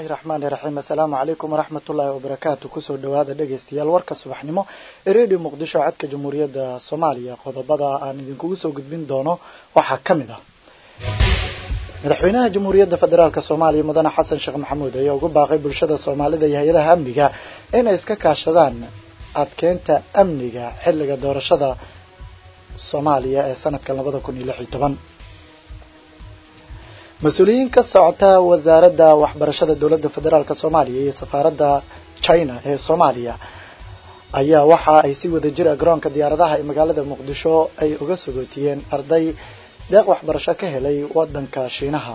raxmaani raxiim assalaamu calaykum waraxmat ullaahi wabarakaatu kusoo dhawaada dhegaystayaal warka subaxnimo ee redio muqdisho codka jamhuuriyadda soomaaliya qodobada aan idinkugu soo gudbin doono waxaa ka mid ah madaxweynaha jamhuuriyadda federaalk soomaaliya mudane xasan sheekh maxamuud ayaa ugu baaqay bulshada soomaalida iyo hay-adaha amniga inay iska kaashadaan adkeynta amniga xilliga doorashada soomaaliya ee sanadkan labada kun iyo lix iyo toban mas-uuliyiin ka socota wasaaradda waxbarashada dowladda federaalk soomaaliya iyo safaaradda china ee soomaaliya ayaa waxa ay si wada jira garoonka diyaaradaha ee magaalada muqdisho ay uga sagootiyeen arday deeq waxbarasho ka helay wadanka shiinaha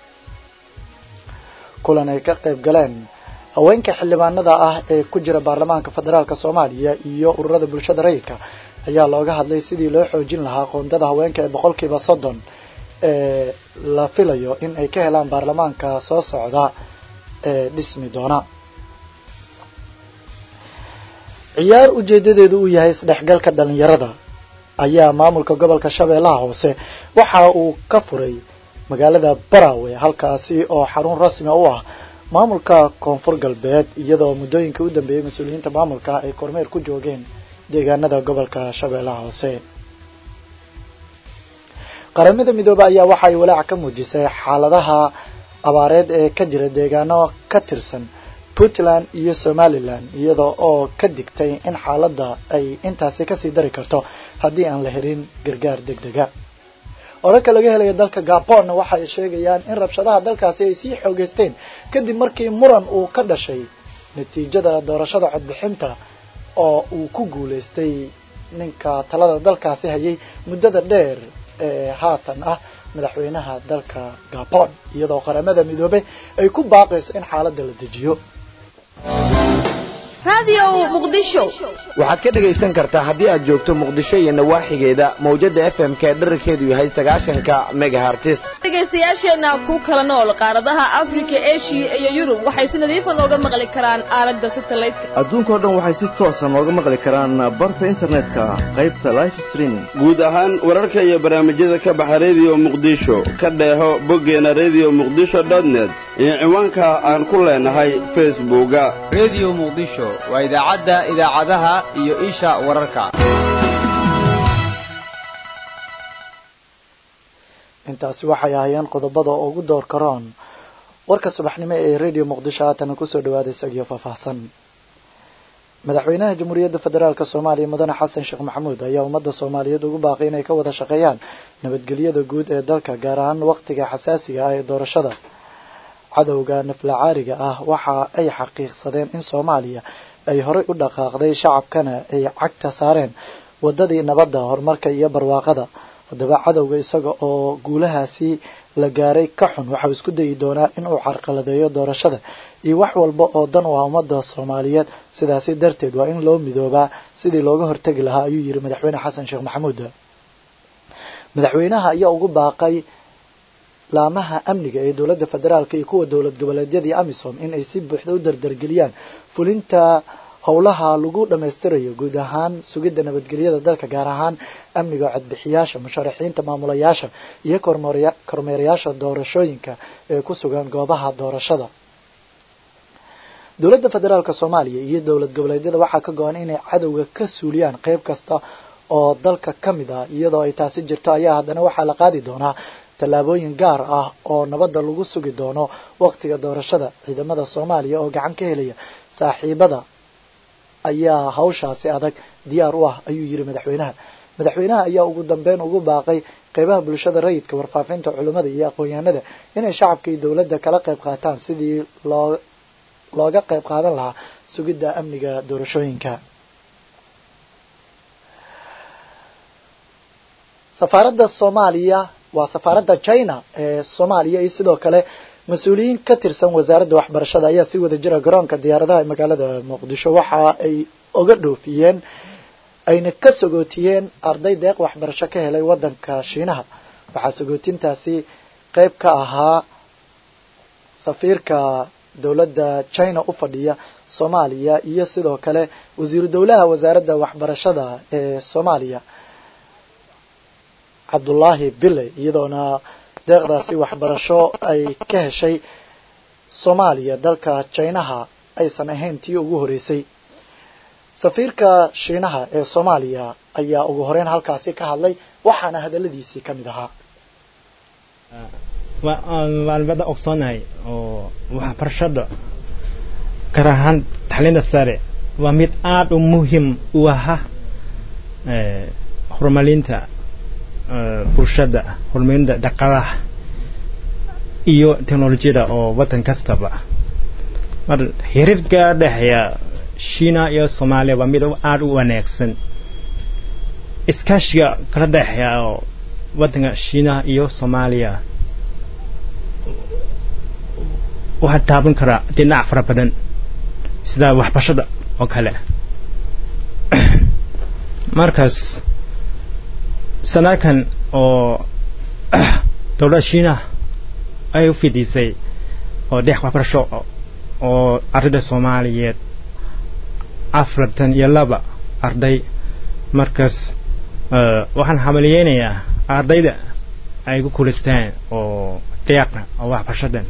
kulan ay ka qayb galeen haweenka xildhibaanada ah ee ku jira baarlamaanka federaalk soomaaliya iyo ururada bulshada rayidka ayaa looga hadlay sidii loo xoojin lahaa qoondada haweenka ee boqolkiiba soddon ee la filayo in ay ka helaan baarlamaanka soo socda ee dhismi doona ciyaar ujeedadeedu uu yahay isdhexgalka dhalinyarada ayaa maamulka gobolka shabeellaha hoose waxa uu ka furay magaalada barawe halkaasi oo xarun rasmi u ah maamulka koonfur galbeed iyadoo muddooyinka u dambeeyey mas-uuliyiinta maamulka ay kormeer ku joogeen deegaanada gobolka shabeellaha hoose qaramada midoobe ayaa waxa ay walaac ka muujisay xaaladaha abaareed ee ka jira deegaano ka tirsan puntland iyo somalilan iyada oo ka digtay in xaaladda ay intaasi kasii dari karto haddii aan la helin gargaar deg dega wararka laga helaya dalka gabon waxa ay sheegayaan in rabshadaha dalkaasi ay sii xoogeysteen kadib markii muran uu ka dhashay natiijada doorashada codbixinta oo uu ku guuleystay ninka talada dalkaasi hayay muddada dheer ee haatan ah madaxweynaha dalka gabon iyadoo qaramada midoobe ay ku baaqayso in xaaladda la dejiyo waxaad ka dhegaysan kartaa haddii aad joogto muqdisho iyo nawaaxigeeda mawjada f m ka dherarkeedu yahay sagaashanka megahartis dhegaystayaasheenna ku kala nool qaaradaha afrika eshiya iyo yurub waxay si nadiifa nooga maqli karaan aalada satelliteka adduunkao dhan waxay si toosa nooga maqli karaan barta internetka qaybta life streaming guud ahaan wararka iyo barnaamijyada ka baxa rediyo muqdisho ka dheeho boggeena redio muqdisho net iyo ciwaanka aan ku leenahay facebooka redio muqdisho waa idaacadda idaacadaha iyo isha wararka intaasi waxay ahaayeen qodobada ugu door karoon warka subaxnimo ee redio muqdisho haatana kusoo dhawaada isagiyo faahfaahsan madaxweynaha jamhuuriyadda federaalk soomaaliya mudane xasan sheekh maxamuud ayaa ummadda soomaaliyeed ugu baaqay inay ka wada shaqeeyaan nabadgelyada guud ee dalka gaar ahaan waqtiga xasaasiga ah ee doorashada cadowga naflacaariga ah waxa ay xaqiiqsadeen in soomaaliya ay horey u dhaqaaqday shacabkana ay cagta saareen wadadii nabadda horumarka iyo barwaaqada haddaba cadowga isaga oo guulahaasi la gaaray ka xun waxau isku dayi doonaa inuu carqaladeeyo doorashada iyo wax walba oo dan u ah ummadda soomaaliyeed sidaasi darteed waa in loo midoobaa sidii looga hortegi lahaa ayuu yiri madaxweyne xasan sheekh maxamuud madaxweynaha ayaa ugu baaqay laamaha amniga ee dowladda federaalk iyo kuwa dowlad goboleedyadii amisom in ay si buuxda u dardargeliyaan fulinta howlaha lagu dhammaystirayo guud ahaan sugidda nabadgelyada dalka gaar ahaan amniga codbixiyaasha musharaxiinta maamulayaasha iyo kormeerayaasha doorashooyinka ee ku sugan goobaha doorashada dowladda federaalk soomaaliya iyo dowlad goboleedyada waxaa ka go-an inay cadowga ka suuliyaan qeyb kasta oo dalka ka mid ah iyadoo ay taasi jirto ayaa haddana waxaa la qaadi doonaa tallaabooyin gaar ah oo nabadda lagu sugi doono waqtiga doorashada ciidamada soomaaliya oo gacan ka helaya saaxiibada ayaa hawshaasi adag diyaar u ah ayuu yiri madaxweynaha madaxweynaha ayaa ugu dambeyn ugu baaqay qeybaha bulshada rayidka warfaafinta culimmada iyo aqoon-yahanada inay shacabka iyo dowladda kala qayb qaataan sidii loo looga qayb qaadan lahaa sugidda amniga doorashooyinka safaaradda soomaaliya waa safaaradda china ee soomaaliya iyo sidoo kale mas-uuliyiin ka tirsan wasaaradda waxbarashada ayaa si wada jira garoonka diyaaradaha ee magaalada muqdisho waxa ay oga dhoofiyeen ayna ka sagootiyeen arday deeq waxbarasho ka helay wadanka shiinaha waxaa sagootintaasi qeyb ka ahaa safiirka dowladda china u fadhiya soomaaliya iyo sidoo kale wasiiru dowlaha wasaaradda waxbarashada ee soomaaliya cabdullaahi bille iyadoona deeqdaasi waxbarasho ay ka heshay soomaaliya dalka jinaha aysan ahayn tii ugu horeysay safiirka shiinaha ee soomaaliya ayaa ugu horeyn halkaasi ka hadlay waxaana hadaladiisii ka mid ahaa waan wada ogsoonahay oo waxbarashada gaar ahaan taxliinta sare waa mid aada u muhiim u aha horumarinta bulshada horumarinta dhaqaalaha iyo teknolojiyada oo waddan kastaba mar xiriirka dhexeeya shiina iyo soomaaliya waa mid aada u wanaagsan iskaashiga kala dhexeeya oo waddanka shiina iyo soomaaliya waxaa taaban karaa dhinac fara badan sida waxbarashada oo kale markaas sanadkan oo dowladda shiinaha ay u fidisay oo deeq waxbarasho oo ardayda soomaaliyeed afartan iyo laba arday markaas waxaan hamaliyeynayaa ardayda ay ku kulistaan oo deeqa oo waxbarashadan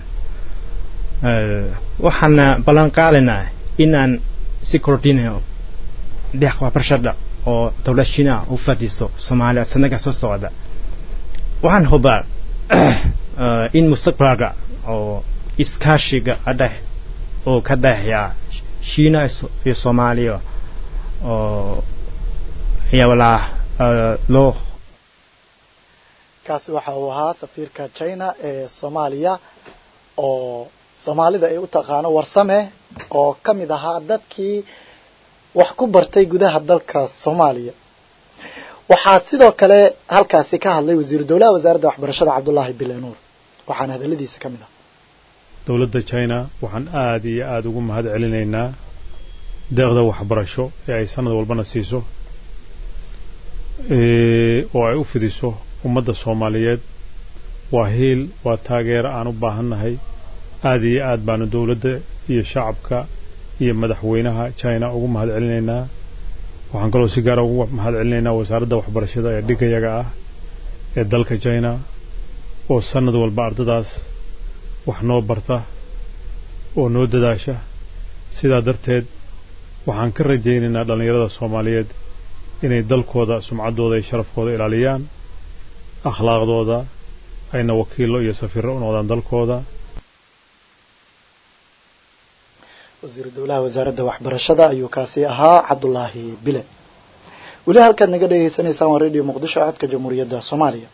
waxaana ballan qaadaynaa inaan si kordhinayo deeq waxbarashada oo dowlad shiinaha u fadhiso soomaaliya sanadka soo socda waxaan hubaa in mustaqbalka oo iskaashiga adhex oo ka dhexeeya shiina iyo soomaaliya oo ayaa walaa loo kaasi waxa uu ahaa safiirka china ee soomaaliya oo soomaalida ay u taqaano warsame oo ka mid ahaa dadkii wax ku bartay gudaha dalka soomaaliya waxaa sidoo kale halkaasi ka hadlay wasiiru dowlaha wasaaradda waxbarashada cabdullaahi bilenuur waxaana hadaladiisa ka mid ah dowladda china waxaan aada iyo aada ugu mahad celinaynaa deeqda waxbarasho ee ay sanad walbana siiso oo ay u fidiso ummadda soomaaliyeed waa hiil waa taageero aan u baahannahay aada iyo aad baanu dowladda iyo shacabka iyo madaxweynaha china ugu mahad celinaynaa waxaan kaloo si gaara ugu mahad celinaynaa wasaaradda waxbarashada ee dhigayaga ah ee dalka china oo sanad walba ardadaas wax noo barta oo noo dadaasha sidaa darteed waxaan ka rajaynaynaa dhallinyarada soomaaliyeed inay dalkooda sumcaddooda iyo sharafkooda ilaaliyaan akhlaaqdooda ayna wakiillo iyo safiirro u noqdaan dalkooda wasiiru dowlaha wasaaradda waxbarashada ayuu kaasi ahaa cabdulaahi bile weli halkaad naga dhegeysanaysaan waa radio muqdisho codka jamhuuriyadda soomaaliya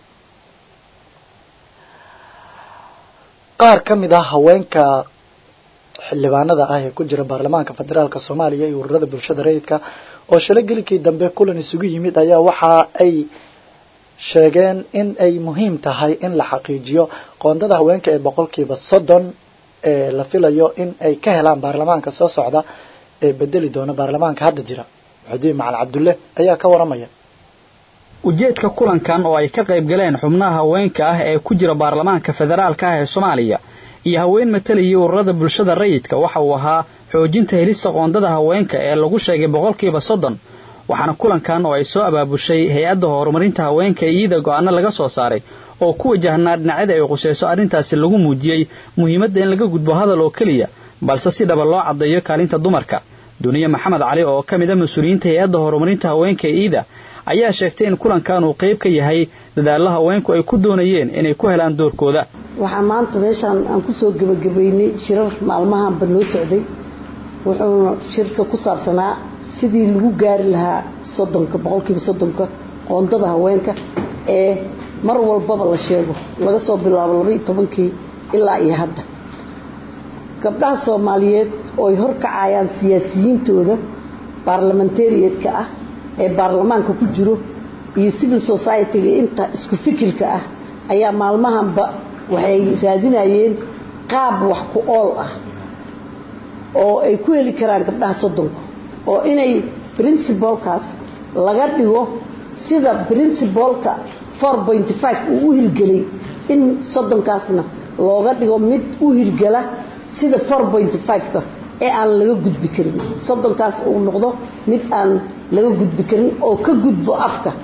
qaar ka mid ah haweenka xildhibaanada ah ee ku jira baarlamaanka federaalk soomaaliya iyo ururada bulshada rayidka oo shalay gelikii dambe kulan isugu yimid ayaa waxa ay sheegeen in ay muhiim tahay in la xaqiijiyo qoondada haweenka ee boqolkiiba soddon ee la filayo in ay ka helaan baarlamaanka soo socda ee bedeli doona baarlamaanka hadda jira muxudiin macal cabdulle ayaa ka waramaya ujeedka kulankan oo ay ka qayb galeen xubnaha haweenka ah ee ku jira baarlamaanka federaalka ah ee soomaaliya iyo haween matalayay ururada bulshada rayidka waxa uu ahaa xoojinta helista qoondada haweenka ee lagu sheegay boqolkiiba soddon waxaana kulankan oo ay soo abaabushay hay-adda horumarinta haweenka iyada go'aano laga soo saaray oo ku wajahnaa dhinacyada ay qusayso arrintaasi lagu muujiyey muhiimadda in laga gudbo hadal oo keliya balse si dhaba loo caddeeyo kaalinta dumarka duniye maxamed cali oo ka mid a mas-uuliyiinta hay-adda horumarinta haweenka iida ayaa sheegtay in kulankan uu qayb ka yahay dadaallo haweenku ay ku doonayeen inay ku helaan doorkooda waxaa maanta meeshaan aan ku soo gebagabaynay shirar maalmahanba noo socday wuxuuna shirka ku saabsanaa sidii lagu gaari lahaa soddonka boqolkiiba soddonka qoondada haweenka ee mar walbaba la sheego laga soo bilaabo labaiyo tobankii ilaa iyo hadda gabdhaha soomaaliyeed oo ay horkacayaan siyaasiyiintooda baarlamentariatka ah ee baarlamaanka ku jiro iyo civil society-ga inta isku fikirka ah ayaa maalmahanba waxay raadinayeen qaab wax ku ool ah oo ay ku heli karaan gabdhaha soddonka oo inay princibalkaas laga dhigo sida princibalka four pointy five uu u hirgelay in soddonkaasna looga dhigo mid u hirgala sida four pointy five-ka ee aan laga gudbi karin soddonkaas uu noqdo mid aan laga gudbi karin oo ka gudbo afka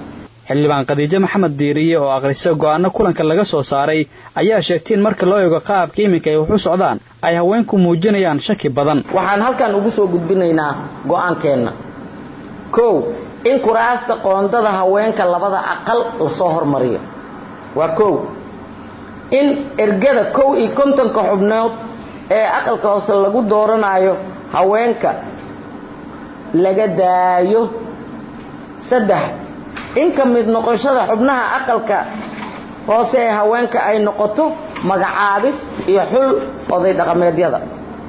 xildhibaan khadiijo maxamed diiriye oo akhrisa go'aano kulanka laga soo saaray ayaa sheegtay in marka loo eego qaabka iminka ay wax u socdaan ay haweenku muujinayaan shaki badan waxaan halkan ugu soo gudbinaynaa go'aankeenna kow in kuraasta qoondada haweenka labada aqal lasoo hormariyo waa kow in ergada kow iyo kontonka xubnood ee aqalka hoose lagu dooranayo haweenka laga daayo saddex in ka mid noqoshada xubnaha aqalka hoose ee haweenka ay noqoto magacaabis iyo xul oday dhaqameedyada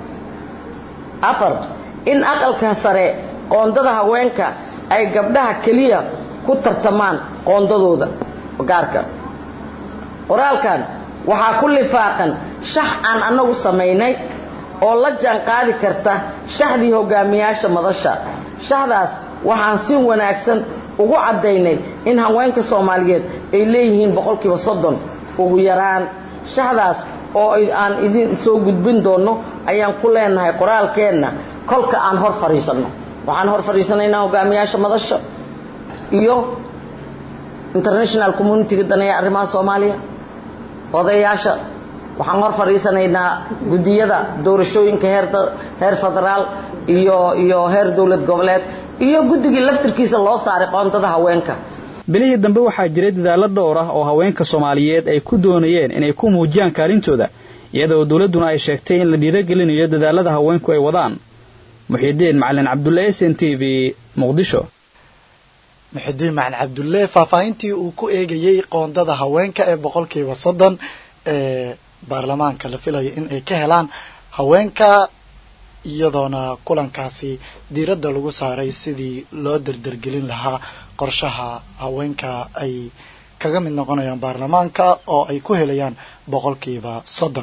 afar in aqalka sare qoondada haweenka ay gabdhaha keliya ku tartamaan qoondadooda gaarka qoraalkan waxaa ku lifaaqan shax aan annagu samaynay oo la jaan qaadi karta shaxdii hogaamiyaasha madasha shaxdaas waxaan si wanaagsan ugu caddaynay in haweenka soomaaliyeed ay leeyihiin boqolkiiba soddon ugu yaraan shaxdaas oo aan idin soo gudbin doonno ayaan ku leenahay qoraalkeenna kolka aan hor fadhiisanno waxaan hor fadhiisanaynaa hogaamiyaasha madasha iyo international communitiga daneeya arrimaha soomaaliya odayaasha waxaan hor fadhiisanaynaa guddiyada doorashooyinka heer federaal iyo iyo heer dowlad goboleed iyo guddigii laftirkiisa loo saaray qoondada haweenka bilihii dambe waxaa jiray dadaallo dhowr ah oo haweenka soomaaliyeed ay ku doonayeen inay ku muujiyaan kaalintooda iyadoo dowladduna ay sheegtay in la dhiirogelinayo dadaalada haweenku ay wadaan muxidiin macalin cabdulle s n t v muqdisho muxidiin macalin cabdulle faahfaahintii uu ku eegayey qoondada haweenka ee boqolkiiba soddon ee baarlamaanka la filayo in ay ka helaan haweenka iyadoona kulankaasi diiradda lagu saaray sidii loo derdergelin lahaa qorshaha haweenka ay kaga mid noqonayaan baarlamaanka oo ay ku helayaan boqolkiiba soddon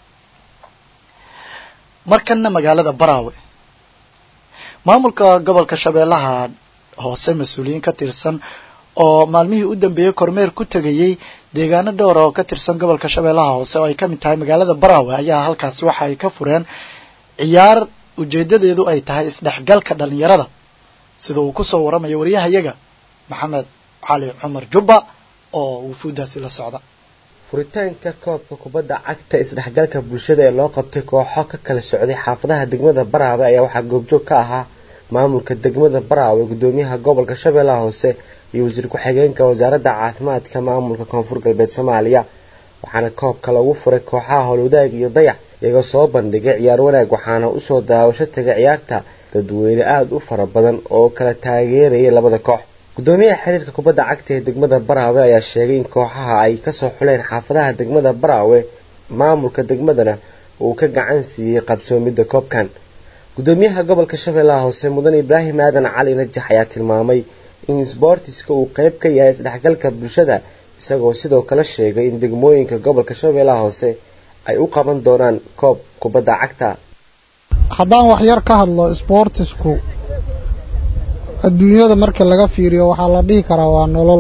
markanna magaalada baraawe maamulka gobolka shabeellaha hoose mas-uuliyiin ka tirsan oo maalmihii u dambeeyey kormeer ku tegayey deegaano dhowra oo ka tirsan gobolka shabeellaha hoose oo ay ka mid tahay magaalada baraawe ayaa halkaasi waxa ay ka fureen ciyaar ujeedadeedu ay tahay isdhexgalka dhalinyarada sida uu kusoo waramayo waryahayaga maxamed cali cumar jubba oo wufuuddaasi la socda furitaanka koobka kubadda cagta isdhexgalka bulshada ee loo qabtay kooxo ka kala socday xaafadaha degmada baraawe ayaa waxaa goobjoog ka ahaa maamulka degmada baraawe gudoomiyaha gobolka shabeellaha hoose iyo wasiir ku-xigeenka wasaaradda caafimaadka maamulka koonfur galbeed soomaaliya waxaana koobka lagu furay kooxaha howlwadaag iyo dayax iyagoo soo bandhigay ciyaar wanaag waxaana usoo daawasho tegay ciyaarta dadweyne aada u fara badan oo kala taageerayay labada koox gudoomiyaha xiriirka kubadda cagta ee degmada baraawe ayaa sheegay in kooxaha ay kasoo xuleen xaafadaha degmada baraawe maamulka degmadana uu ka gacan siiyey qabsoomidda koobkan gudoomiyaha gobolka shabeellaha hoose mudan ibraahim aadan cali najax ayaa tilmaamay in sboortiska uu qeyb ka yahay isdhexgalka bulshada isagoo sidoo kale sheegay in degmooyinka gobolka shabeellaha hoose ay u qaban doonaan koob kubadda cagta haddaan waxyar ka hadlo sboortisku adduunyada markii laga fiiriyo waxaa la dhihi karaa waa nolol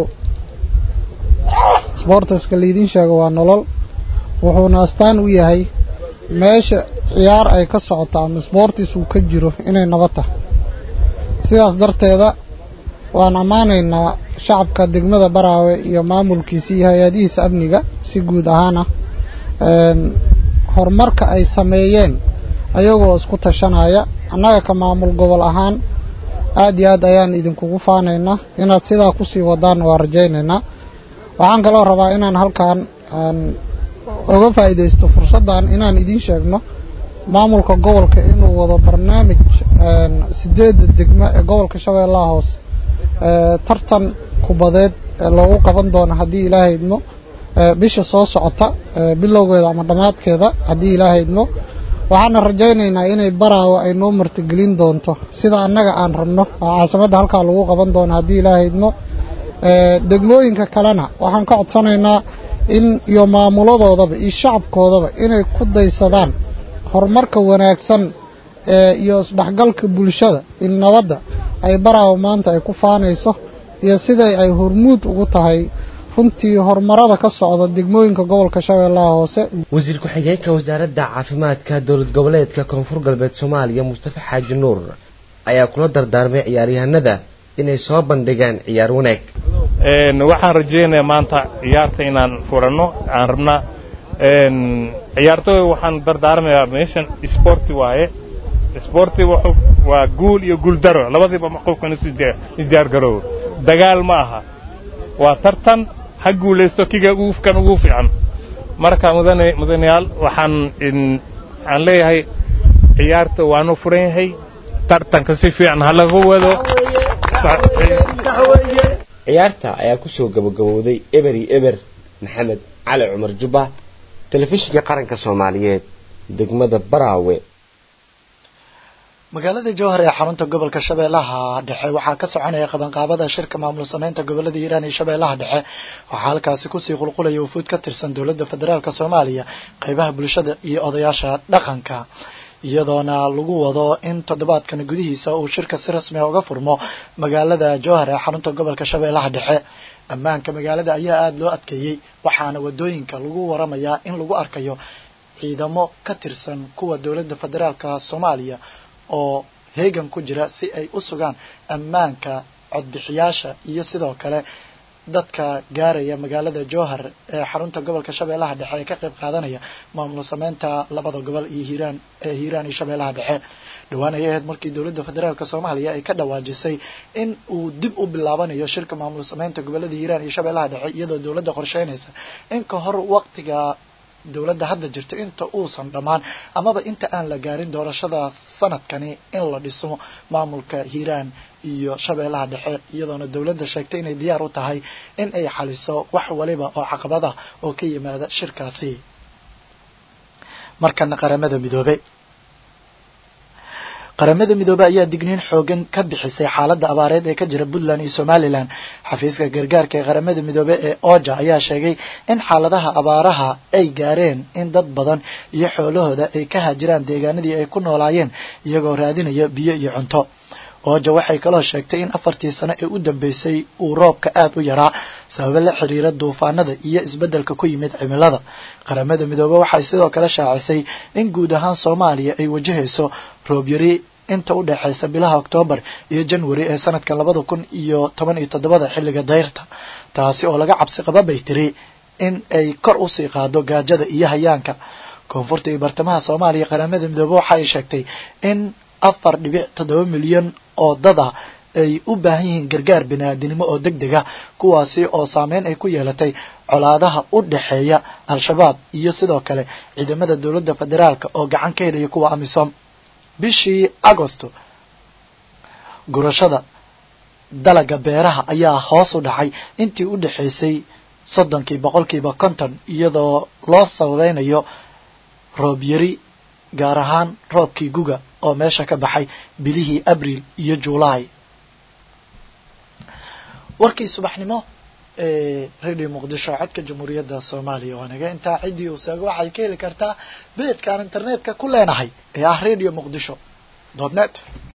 sboortiska laydiin sheego waa nolol wuxuuna astaan u yahay meesha ciyaar ay ka socoto ama sboortis uu ka jiro inay nabad tahay sidaas darteeda waan ammaanaynaa shacabka degmada baraawe iyo maamulkiisa iyo hay-adihiisa amniga si guud ahaan ah horumarka ay sameeyeen ayagoo isku tashanaya annaga ka maamul gobol ahaan aad iyo aad ayaan idinkugu faanaynaa inaad sidaa kusii wadaan waa rajaynaynaa waxaan kaloo rabaa inaan halkan oga faa'iidaysto fursaddan inaan idiin sheegno maamulka gobolka inuu wado barnaamij sideedda degmo ee gobolka shabeellaha hoose tartan kubadeed loogu qaban doono haddii ilaahay idmo bisha soo socota bilowgeeda ama dhammaadkeeda haddii ilaahay idmo waxaana rajaynaynaa inay baraawo ay noo martigelin doonto sida annaga aan rabno oo caasimadda halkaa lagu qaban doono haddii ilaahay idmo degmooyinka kalena waxaan ka codsanaynaa in iyo maamuladoodaba iyo shacabkoodaba inay ku daysadaan horumarka wanaagsan iyo isdhexgalka bulshada in nabadda ay baraawo maanta ay ku faanayso iyo siday ay hormuud ugu tahay runtii horumarada ka socda degmooyinka gobolka shabeellaha hoose wasiir ku-xigeenka wasaaradda caafimaadka dowlad goboleedka koonfur galbeed soomaaliya mustafa xaaji nuur ayaa kula dardaarmay ciyaaryahanada inay soo bandhigaan ciyaar wanaag waxaan rajaynayaa maanta ciyaarta inaan furanno aan rabnaa ciyaartooy waxaan dardaarmayaa meeshan isboorti waaye isboorti waa guul iyo guuldaro labadiiba qofkan isdiyaar garoobo dagaal ma aha waa tartan ha guulaysto kiga uufkan ugu fiican marka mudane mudanayaal waxaan aan leeyahay ciyaarta waanu furan yahay tartanka si fiican ha laga wado ciyaarta ayaa ku soo gabagabowday eber iyo eber maxamed cali cumar jubba telefishinka qaranka soomaaliyeed degmada baraawe magaalada jowhar ee xarunta gobolka shabeellaha dhexe waxaa ka soconaya qabanqaabada shirka maamul sameynta gobolada hiiraan iyo shabeellaha dhexe waxaa halkaasi kusii qulqulaya wufuud ka tirsan dowladda federaalk soomaaliya qeybaha bulshada iyo odayaasha dhaqanka iyadoona lagu wado in toddobaadkan gudihiisa uu shirka si rasmi a uga furmo magaalada jowhar ee xarunta gobolka shabeellaha dhexe ammaanka magaalada ayaa aada loo adkeeyey waxaana wadooyinka lagu waramayaa in lagu arkayo ciidamo ka tirsan kuwa dowladda federaalka soomaaliya oo heegan ku jira si ay u sugaan ammaanka codbixiyaasha iyo sidoo kale dadka gaaraya magaalada jowhar ee xarunta gobolka shabeellaha dhexe ee ka qayb qaadanaya maamul sameynta labada gobol iyo hiiraan ee hiiraan iyo shabeellaha dhexe dhowaan ayay ahayd markii dowladda federaalk soomaaliya ay ka dhawaajisay in uu dib u bilaabanayo shirka maamul sameynta gobolada hiiraan iyo shabeellaha dhexe iyadoo dowladda qorsheynaysa in ka hor waqtiga dowladda hadda jirto inta uusan dhammaan amaba inta aan la gaarin doorashada sanadkani in la dhiso maamulka hiiraan iyo shabeellaha dhexe iyadoona dowladda sheegtay inay diyaar u tahay in ay xaliso wax waliba oo caqabada oo ka yimaada shirkaasi markana qaramada midoobe qaramada midoobe ayaa digniin xoogan ka bixisay xaaladda abaareed ee ka jira puntland iyo somalilan xafiiska gargaarka ee qaramada midoobe ee oja ayaa sheegay in xaaladaha abaaraha ay gaareen in dad badan iyo xoolahooda ay ka haajiraan deegaanadii ay ku noolaayeen iyagoo raadinaya biyo iyo cunto oja waxay kaloo sheegtay in afartii sano ee u dambeysay uu roobka aada u yaraa sababo la xiriira duufaanada iyo isbeddelka ku yimid cimilada qaramada midoobe waxay sidoo kale shaacisay in guud ahaan soomaaliya ay wajahayso roob yari inta u dhexaysa bilaha oktoobar iyo janwari ee sanadkan labada kun iyo toban iyo toddobada xilliga dayrta taasi oo laga cabsi qaba bay tiri in ay kor usii qaado gaajada iyo hayaanka koonfurta iyo bartamaha soomaaliya qaramada midoobe waxa ay sheegtay in afar dhibic toddoba milyan oo dad ah ay u baahan yihiin gargaar biniaadinimo oo deg deg ah kuwaasi oo saameyn ay ku yeelatay colaadaha u dhexeeya al-shabaab iyo sidoo kale ciidamada dowladda federaalka oo gacan ka helaya kuwa amisom bishii agosto gurashada dalaga beeraha ayaa hoos u dhacay intii u dhexaysay soddonkii boqolkiiba konton iyadoo loo sababeynayo roob yari gaar ahaan roobkii guga oo meesha ka baxay bilihii abriil iyo juulaay warkii subaxnimo ee radio muqdisho codka jamhuuriyadda soomaaliya waa naga intaa ciddii uu seego waxay ka heli kartaa beedkaan internetka ku leenahay ee ah radio muqdisho dot net